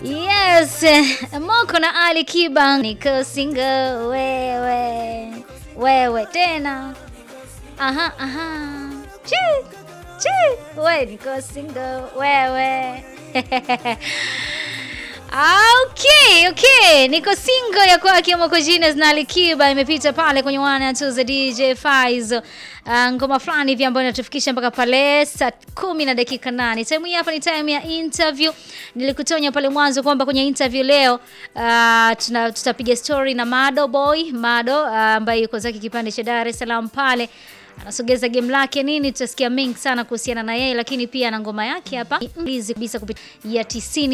Yes, Moko na Ali Kiba niko single wewe wewe tena. Aha, aha. Chi, chi. We niko single wewe. Okay, okay. Niko single ya kwake Moko Genius na Ali Kiba imepita pale kwenye wana tu za DJ Faizo. Uh, ngoma fulani hivi ambayo inatufikisha mpaka pale saa kumi na dakika nane. Time hii hapa ni time ya interview. Nilikutonya pale mwanzo kwamba kwenye interview leo uh, tuna, tutapiga story na Mado Boy Mado uh, ambaye yuko zake kipande cha Dar es Salaam pale anasogeza game lake nini, tutasikia mengi sana kuhusiana na yeye, lakini pia na ngoma yake hapa hizi kabisa kupitia ya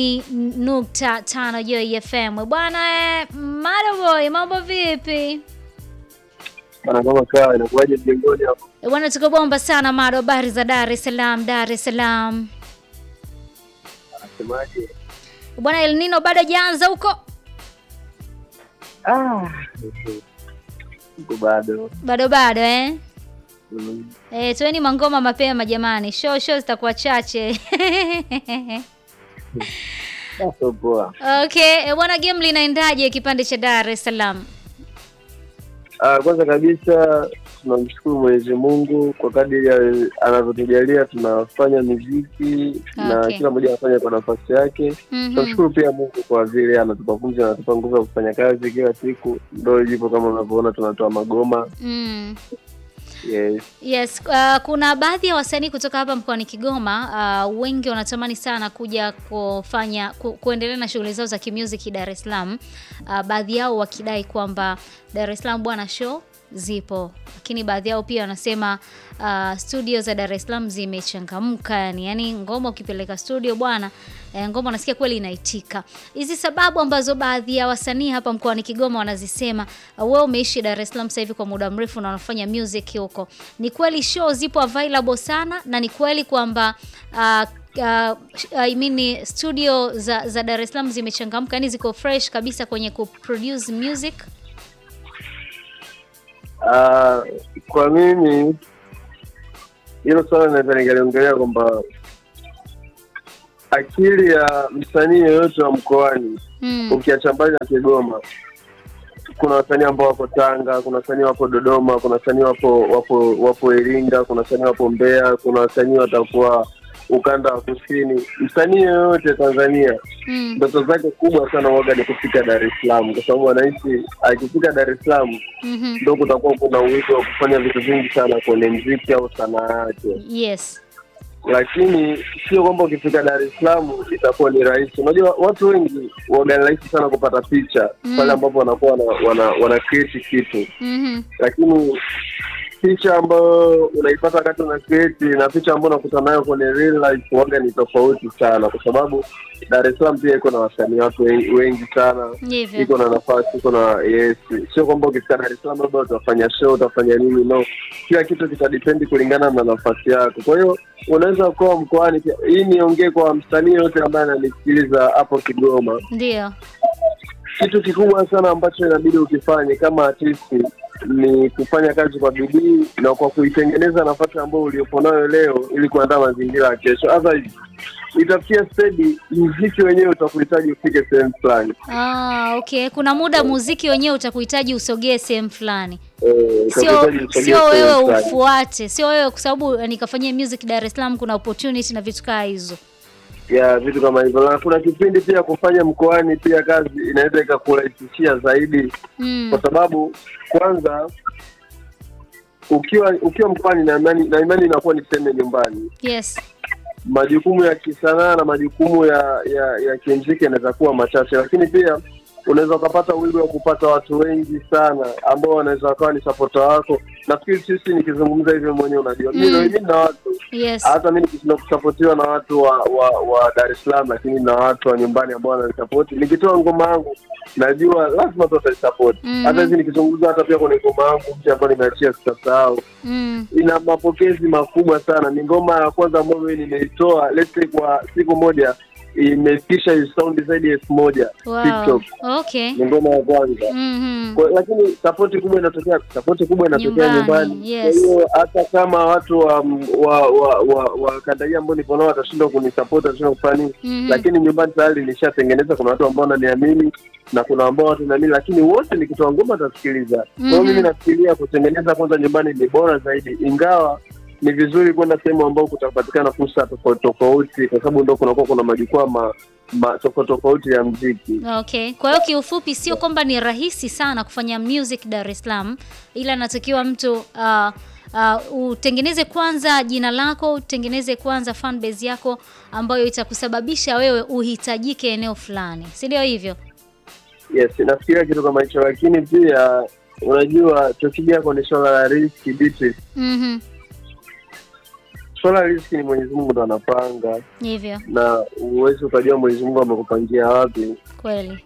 90.5 Joy FM. Bwana eh, Mado Boy, mambo vipi? Bana kama kawa inakuwaje mjengoni hapo? Eh, Bwana tuko bomba sana Mado, habari za Dar es Salaam, Dar es Salaam. Anasemaje? Bwana El Nino bado hajaanza huko? Ah. Uko bado. Bado bado eh? Mm. Eh, toeni mangoma mapema jamani. Show show zitakuwa chache. Sasa poa. Okay, eh, bwana game linaendaje kipande cha Dar es Salaam? Ah, kwanza kabisa tunamshukuru Mwenyezi Mungu kwa kadiri ya- anavyotujalia tunafanya muziki na Okay. kila mmoja anafanya kwa nafasi yake. Mhm. Tunamshukuru pia Mungu kwa vile anatupa pumzi, anatupa nguvu ya kufanya kazi kila siku. Ndio hivyo kama unavyoona tunatoa magoma. Mm. Yes. Yes, uh, kuna baadhi ya wasanii kutoka hapa mkoani Kigoma uh, wengi wanatamani sana kuja kufanya ku, kuendelea na shughuli zao za kimusic Dar es Salaam. Uh, baadhi yao wakidai kwamba Dar es Salaam bwana show zipo, lakini baadhi yao pia wanasema uh, studio za Dar es Salaam zimechangamka, yani, yani ngoma ukipeleka studio bwana eh, ngoma unasikia kweli inaitika. Hizi sababu ambazo baadhi ya wasanii hapa mkoani Kigoma wanazisema, uh, wewe umeishi Dar es Salaam sasa hivi kwa muda mrefu na unafanya music huko, ni kweli show zipo available sana, na ni kweli kwamba uh, uh, I mean studio za, za Dar es Salaam zimechangamka, yani ziko fresh kabisa kwenye kuproduce music. Ah, kwa mimi hilo swala naweza nikaliongelea kwamba akili ya msanii yoyote wa mkoani Mm. ukiacha mbali na Kigoma, kuna wasanii ambao wako Tanga, kuna wasanii wapo Dodoma, kuna wasanii wapo wapo wapo Iringa, kuna wasanii wapo Mbeya, kuna wasanii watakuwa ukanda wa kusini. Msanii yoyote Tanzania Mm. ndoto zake kubwa sana waga ni kufika Dar es Salaam, kwa sababu anahisi akifika Dar es Salaam Mhm. ndo kutakuwa kuna uwezo wa kufanya vitu vingi sana kwenye mziki au sanaa yake, Yes. lakini sio kwamba ukifika Dar es Salaam itakuwa ni rahisi. Unajua watu wengi waga ni rahisi sana kupata picha Mm. pale ambapo wanakuwa wana, wana, wana create kitu, Mhm. lakini picha ambayo unaipata wakati una create na picha ambayo unakutana nayo kwenye real life waga ni tofauti sana, kwa sababu Dar es Salaam pia iko na wasanii watu wengi, wengi sana Hivyo. iko na nafasi, iko na yes. Sio kwamba ukifika Dar es Salaam labda utafanya show utafanya nini, no. Kila kitu kitadipendi kulingana na nafasi yako. Kwa hiyo unaweza kuwa mkoani. pia. Hii niongee kwa msanii yote ambaye ananisikiliza hapo Kigoma, Ndio. kitu kikubwa sana ambacho inabidi ukifanye kama artisti ni kufanya kazi kwa bidii na kwa kuitengeneza nafasi ambayo uliopo nayo leo ili kuandaa mazingira ya kesho. Otherwise itafikia stedi mziki wenyewe utakuhitaji ufike sehemu fulani. Ah, okay. Kuna muda muziki wenyewe utakuhitaji usogee sehemu fulani. Eh, Sio utakuhitaji usogee sio sehemu wewe fulani. ufuate, sio wewe kwa sababu nikafanyia music Dar es Salaam kuna opportunity na vitu kaa hizo. ya vitu kama hivyo, na kuna kipindi pia kufanya mkoani pia kazi inaweza ikakurahisishia zaidi, Mm. kwa sababu kwanza ukiwa ukiwa mkoani na imani na imani inakuwa ni sehemu ya nyumbani. Yes. Majukumu ya kisanaa na majukumu ya ya, ya kimziki yanaweza kuwa machache, lakini pia unaweza ukapata wigo wa kupata watu wengi sana ambao wanaweza wakawa ni sapota wako. Nafikiri sisi nikizungumza hivyo mwenyewe unajua Mm. mimi mimi na watu Yes. hata mi nikishinda kusapotiwa na watu wa, wa wa Dar es Salaam, lakini na watu wa nyumbani ambao wananisapoti. Nikitoa ngoma yangu najua lazima tu watanisapoti. Mhm. Hata hivi nikizungumza hata pia kwenye ngoma yangu mpya ambayo nimeachia sitasahau, Mm. ina mapokezi makubwa sana. Ni ngoma ya kwanza ambayo mimi nimeitoa let's say kwa siku moja imefikisha saundi zaidi ya elfu moja Wow. TikTok. Okay. Ni ngoma ya kwanza. Mhm. Kwa, lakini sapoti kubwa inatokea sapoti kubwa inatokea Nyumbani, nyumbani. yes. Kwa hiyo hata kama watu wa wa wa, wa, wa kanda hii ambao nipo nao watashindwa kunisapoti watashindwa kufanya nini, Mhm. lakini nyumbani tayari nishatengeneza. Kuna watu ambao wananiamini na kuna ambao watu naamini, lakini wote nikitoa ngoma watasikiliza. Kwa hiyo Mhm. mimi nafikiria kutengeneza kwanza nyumbani ni bora zaidi, ingawa ni vizuri kwenda sehemu ambao kutapatikana fursa tofauti tofauti, kwa sababu ndo kunakuwa kuna majukwaa ma, ma, tofauti tofauti ya mziki. Okay. Kwa hiyo kiufupi sio kwamba ni rahisi sana kufanya music Dar es Salaam, ila natakiwa mtu uh, uh, utengeneze kwanza jina lako, utengeneze kwanza fan base yako ambayo itakusababisha wewe uhitajike eneo fulani, si ndio hivyo? Yes, nafikiria kitu kama hicho, lakini pia unajua tukija kwenye swala la riski Beatrice, Mhm. swala la riski ni Mwenyezi Mungu ndo anapanga, Hivyo na huwezi ukajua Mwenyezi Mungu amekupangia wapi. kweli.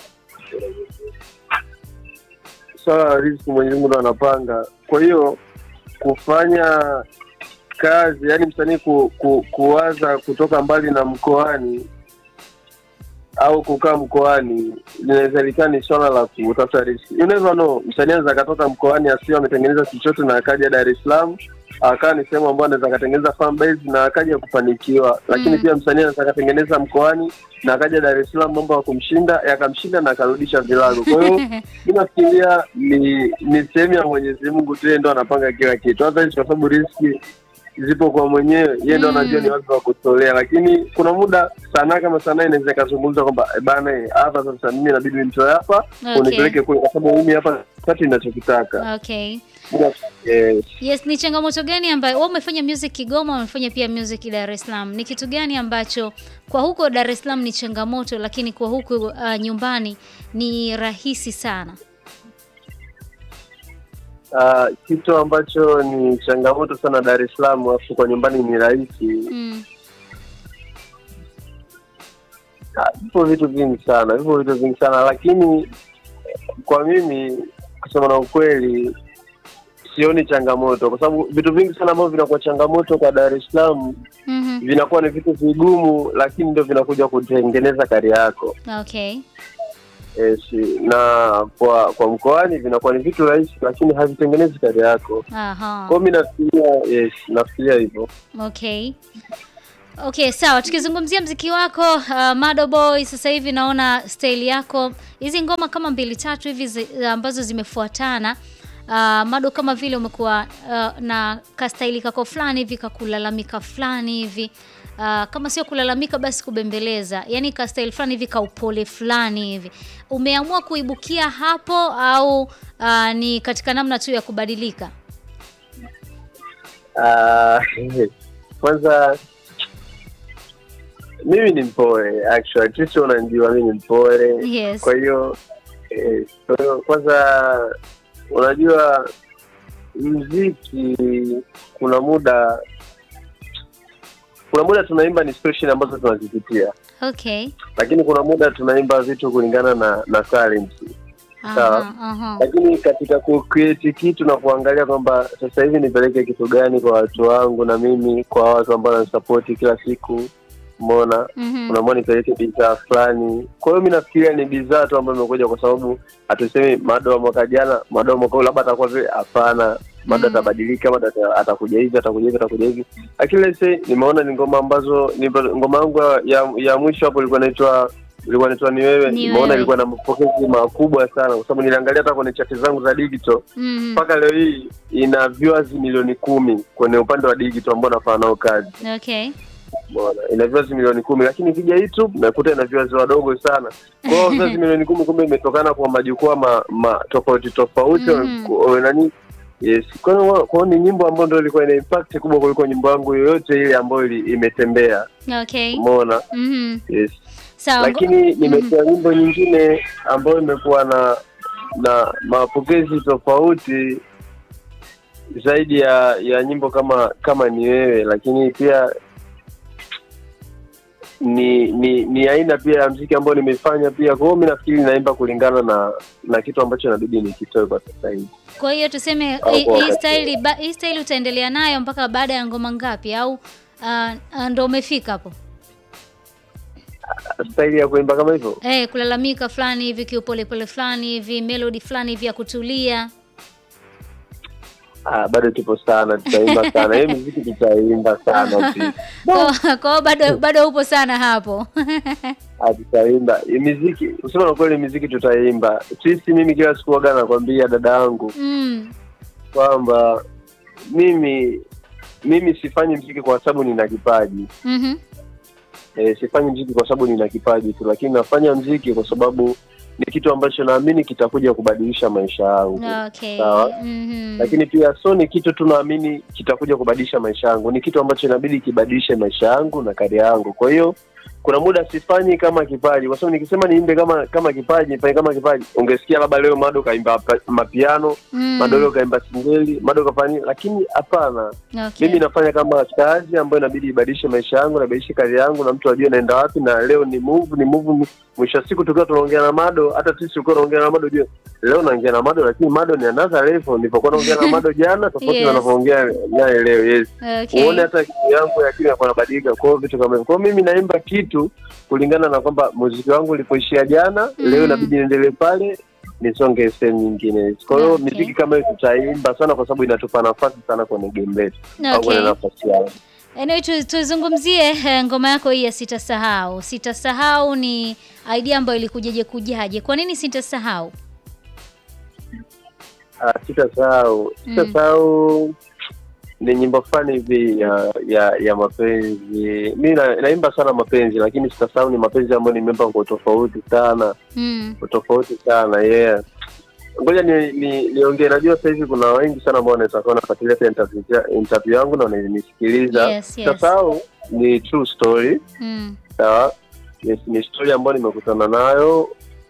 Swala la riski Mwenyezi Mungu ndo anapanga. Kwa hiyo kufanya kazi, yani msanii ku, ku, kuwaza kutoka mbali na mkoani au kukaa mkoani linaweza likaa ni swala la kutafuta riski. You never know, msanii anaweza akatoka mkoani asio ametengeneza chochote na akaja Dar es Salaam akaa ni sehemu ambayo anaweza akatengeneza fan base na akaja kufanikiwa, lakini Mm. pia msanii anaweza akatengeneza mkoani na akaja Dar es Salaam mambo ya kumshinda yakamshinda na akarudisha vilago. Kwa hiyo mi nafikiria ni ni sehemu ya Mwenyezi Mungu tu, yeye ndo anapanga kila kitu, hata hizi kwa sababu riski zipo kwa mwenyewe, yeye ndo Mm. anajua ni wapi wa kutolea. Lakini kuna muda sanaa kama sanaa inaweza ikazungumza kwamba "Eh, bana, eh, hapa sasa mimi inabidi nimtoe hapa Okay. unipeleke kule, kwa sababu mimi hapa kati ninachokitaka. Okay. Yes. Yes, ni changamoto gani ambayo wewe umefanya music Kigoma, umefanya pia music Dar es Salaam. Ni kitu gani ambacho kwa huko Dar es Salaam ni changamoto, lakini kwa huku uh, nyumbani ni rahisi sana? Ah, kitu ambacho ni changamoto sana Dar es Salaam, alafu kwa nyumbani ni rahisi. Mm. Ah, Vipo vitu vingi sana, vipo vitu vingi sana, lakini kwa mimi kusema na ukweli sioni changamoto, kwa sababu vitu vingi sana ambavyo vinakuwa changamoto kwa Dar es Salaam Mhm. vinakuwa ni vitu vigumu, lakini ndio vinakuja kutengeneza kari yako. Okay. Yes, na kwa kwa mkoani vinakuwa ni vitu rahisi, lakini havitengenezi kari yako. Aha. Kwa hiyo mi nafikiria, yes, nafikiria hivyo. Okay. Okay, sawa. Tukizungumzia mziki wako uh, Mado Boy, sasa hivi naona style yako hizi ngoma kama mbili tatu hivi zi, ambazo zimefuatana uh, Mado kama vile umekuwa uh, na kastaili kako fulani hivi kakulalamika fulani hivi uh, kama sio kulalamika basi kubembeleza, yaani kastaili fulani hivi kaupole fulani hivi. Umeamua kuibukia hapo au uh, ni katika namna tu ya kubadilika? Ah, kwanza mimi ni mpole actually, sisi unanijua mimi ni mpole Yes. kwa hiyo eh, kwa hiyo kwanza unajua mziki kuna muda kuna muda tunaimba ni situation ambazo tunazipitia Okay. lakini kuna muda tunaimba vitu kulingana na na talent Sawa. Aha, aha. lakini katika kucreate kitu na kuangalia kwamba sasa hivi nipeleke kitu gani kwa watu wangu na mimi kwa watu ambao wananisapoti kila siku umeona Mhm. unaamua nipeleke bidhaa fulani kwa hiyo mi nafikiria ni bidhaa tu ambayo imekuja kwa sababu hatusemi mado wa mwaka jana mado wa mwaka huu labda atakuwa vile hapana mado Mm. atabadilika mado ata- atakuja hivi atakuja hivi atakuja hivi lakini let's say nimeona ni ngoma ambazo ni ngoma yangu ya, ya, ya mwisho hapo ilikuwa inaitwa ilikuwa inaitwa ni wewe Ni nimeona Wewe. ilikuwa na mapokezi makubwa sana kwa sababu niliangalia hata kwenye chati zangu za digital Mhm. mpaka leo hii ina viewers milioni kumi kwenye upande wa digital ambao nafanya nao kazi Okay. Umeona, ina viewers milioni kumi lakini ikija YouTube nakuta ina viewers wadogo sana. Kwa hiyo viewers milioni kumi kumbe imetokana kwa majukwaa ma, ma tofauti tofauti Mhm. kwa- nani yes. Kwa hiyo kwa hiyo ni nyimbo ambayo ndio ilikuwa ina impact kubwa kuliko nyimbo yangu yoyote ile ambayo ili, imetembea. Okay. Umeona? Mhm. Yes. Sawa. Lakini nimetoa nyimbo nyingine ambayo imekuwa na na mapokezi tofauti zaidi ya ya nyimbo kama kama ni wewe, lakini pia ni ni ni aina pia ya mziki ambayo nimefanya pia. Kwa hiyo mi nafikiri naimba kulingana na na kitu ambacho inabidi nikitoe kwa sasa hivi. Kwa hiyo tuseme Au hii kwa hii wakati style ba- hii style utaendelea nayo mpaka baada ya ngoma ngapi au uh, uh, ndo umefika hapo? staili ya kuimba kama hivyo Eh, kulalamika fulani hivi kiupolepole fulani hivi melody fulani hivi ya kutulia. ah, bado tupo sana tutaimba sana hiyo muziki tutaimba sana pia Kwa kwa hiyo bado bado upo sana hapo. Ah, tutaimba Hii miziki kusema na kweli miziki tutaimba sisi mimi kila siku waga nakwambia dada yangu mm. kwamba mimi mimi sifanyi mziki kwa sababu nina kipaji Mhm. e, sifanyi mziki kwa sababu nina kipaji tu lakini nafanya mziki kwa sababu ni kitu ambacho naamini kitakuja kubadilisha maisha yangu Okay. Sawa. Mhm. lakini pia so ni kitu tu naamini kitakuja kubadilisha maisha yangu ni kitu ambacho inabidi kibadilishe maisha yangu na kari yangu kwa hiyo kuna muda sifanyi kama kipaji kwa sababu nikisema niimbe kama kama kipaji nifanye kama kipaji ungesikia labda leo mado kaimba pa- mapiano Mm. mado leo kaimba singeli mado kafanya nini, lakini hapana Okay. mimi nafanya kama kazi ambayo inabidi ibadilishe maisha yangu nabadilishe kazi yangu na mtu ajue naenda wapi na leo ni move ni move mwisho wa siku tukiwa tunaongea na mado hata sisi tulikuwa tunaongea na mado jue leo naongea na mado lakini mado ni another level nilipokuwa naongea na mado jana tofauti Yes. na ninavyoongea naye leo yes Okay. uone hata akili yangu ya akili inakuwa inabadilika kwa hiyo vitu kama hivyo kwa hiyo mimi naimba kitu kulingana na kwamba muziki wangu ulipoishia jana Mm. leo inabidi niendelee pale nisonge sehemu nyingine kwa hiyo Okay. miziki kama hiyo tutaimba sana kwa sababu inatupa nafasi sana kwenye game letu au kwenye Okay. nafasi yangu Anyway, tu, tuzungumzie eh, ngoma yako hii ya sitasahau. Sitasahau ni idea ambayo ilikujaje kujaje? Kwa nini sitasahau? Ah, sitasahau Mm. sitasahau ni nyimbo fulani hivi ya ya ya mapenzi mi na, naimba sana mapenzi lakini sitasahau ni mapenzi ambayo nimeimba kwa tofauti sana Mm. kwa tofauti sana yeah ngoja ni, ni, niongee najua sasa hivi kuna wengi sana ambao wanaweza kuwa wanafuatilia pia interview, interview yangu na wananisikiliza Yes, yes. sitasahau ni true story Mm. sawa yes, ni story ambayo nimekutana nayo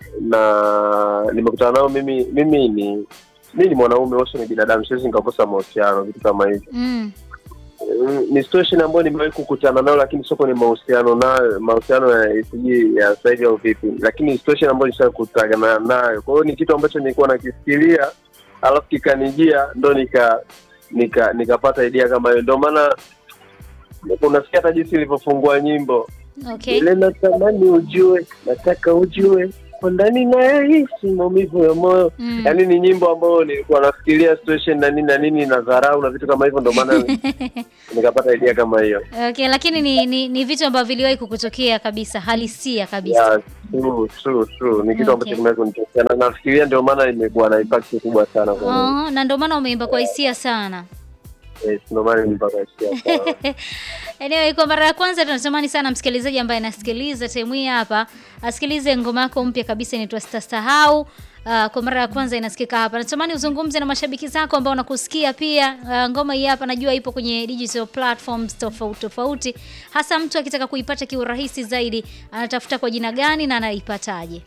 na nimekutana nayo mimi mimi ni mi ni mwanaume wote ni binadamu siwezi nikakosa mahusiano vitu kama hivi Mm. Mm, ni situation ambayo nimewahi kukutana nayo lakini sio kwenye mahusiano nayo mahusiano ya sijui ya sasa hivi au vipi lakini ni situation ambayo nishakutana nayo kwa hiyo ni kitu ambacho nilikuwa nakifikiria alafu kikanijia ndo nika nika nikapata idea kama hiyo ndio maana unasikia hata jinsi ilivyofungua nyimbo Okay. ile natamani ujue nataka ujue kwa ndani nayahisi maumivu ya moyo Mm. yaani ni nyimbo ambayo nilikuwa nafikiria situation na nini na nini na dharau na vitu kama hivyo ndio maana nikapata idea kama hiyo Okay, lakini ni, ni, ni vitu ambavyo viliwahi kukutokea kabisa, halisia kabisa. yeah, true, true, true. ni kitu Okay. ambacho kimewahi kunitokea na nafikiria ndio maana imekuwa na impact kubwa sana kwa mimi. Oh, na ndio maana umeimba kwa hisia sana. Yes, ndio maana nilipata hisia sana. Anyway, kwa mara ya kwanza tunatamani sana msikilizaji ambaye anasikiliza time hii hapa asikilize ngoma yako mpya kabisa inaitwa Sitasahau. Uh, kwa mara ya kwanza inasikika hapa. Natamani uzungumze na mashabiki zako ambao wanakusikia pia. Uh, ngoma hii hapa najua ipo kwenye digital platforms tofauti tofauti. Hasa mtu akitaka kuipata kiurahisi zaidi, anatafuta kwa jina gani na anaipataje?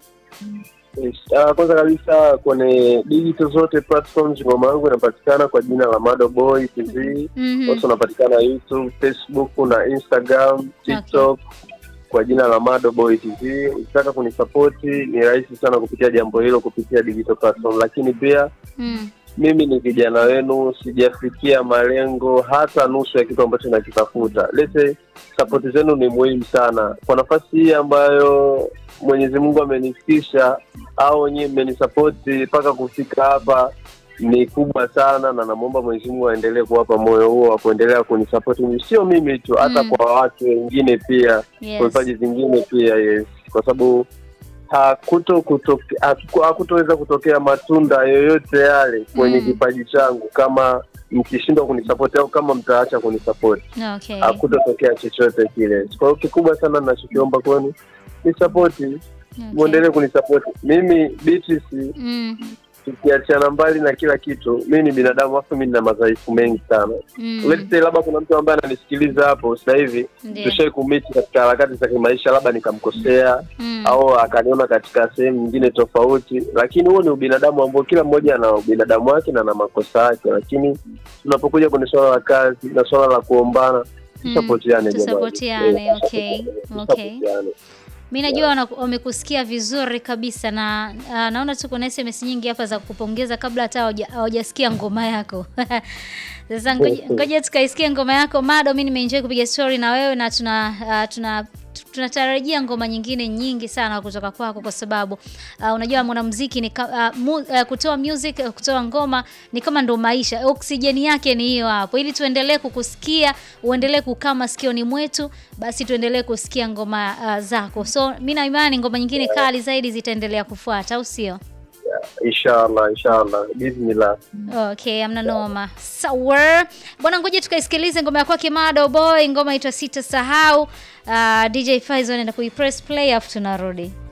Yes. Uh, kwanza kabisa kwenye digital zote platforms ngoma yangu inapatikana kwa jina la Mado Boy TV Mhm. also unapatikana YouTube, Facebook na Instagram, TikTok kwa jina la Mado Boy TV. Ukitaka kunisapoti ni rahisi sana kupitia jambo hilo kupitia digital platform, lakini pia Mm. mimi ni kijana wenu, sijafikia malengo hata nusu ya kitu ambacho nakitafuta. Lete sapoti zenu ni muhimu sana kwa nafasi hii ambayo Mwenyezi Mungu amenifikisha au nyinyi mmenisapoti mpaka kufika hapa ni kubwa sana, na namwomba Mwenyezi Mungu aendelee kuwapa moyo huo wa kuendelea kunisapoti, sio mimi tu, hata Mm. kwa watu wengine pia Yes. kwa vipaji vingine pia yes, kwa sababu hakuto kutoke, haku- hakutoweza kutokea matunda yoyote yale kwenye Mm. kipaji changu kama mkishindwa kunisapoti au kama mtaacha kunisapoti, Okay. hakutotokea chochote kile. Kwa hiyo kikubwa sana ninachokiomba kwenu ni sapoti, Okay. muendelee kunisapoti mimi. Beatrice, Mm. tukiachana mbali na kila kitu, mimi ni binadamu, afu mimi nina madhaifu mengi sana. Mm. Let's say labda kuna mtu ambaye ananisikiliza hapo sasa hivi Ndio. tushai kumiti katika harakati za kimaisha, labda nikamkosea Mm. au akaniona katika sehemu nyingine tofauti, lakini huo ni ubinadamu ambao kila mmoja ana ubinadamu wake na ana makosa yake, lakini tunapokuja kwenye swala la kazi na swala la kuombana Mm. tusapotiane, jamani. Tusapotiane, Eh, okay. tusapotiane, Okay. tusapotiane. Mi najua wana- wamekusikia vizuri kabisa na uh, naona tu kuna SMS nyingi hapa za kupongeza kabla hata hawaja- hawajasikia ngoma yako. Sasa ngoja ngoja tukaisikia ngoma yako Mado. Mi nimeenjoy kupiga story na wewe na tuna uh, tuna tu- tunatarajia ngoma nyingine nyingi sana kutoka kwako kwa sababu uh, unajua mwanamuziki ni ka, uh, mu, uh, kutoa music uh, kutoa ngoma ni kama ndo maisha oksijeni yake ni hiyo hapo ili tuendelee kukusikia uendelee kukaa masikioni mwetu basi tuendelee kusikia ngoma uh, zako so mi na imani ngoma nyingine kali zaidi zitaendelea kufuata au sio Inshallah, inshallah, bismillah. Okay, amna noma. Sawa. Bwana ngoja tukaisikilize ngoma ya kwake Mado Boy, ngoma inaitwa Sitasahau. Uh, DJ Faizo anaenda kuipress play afu tunarudi.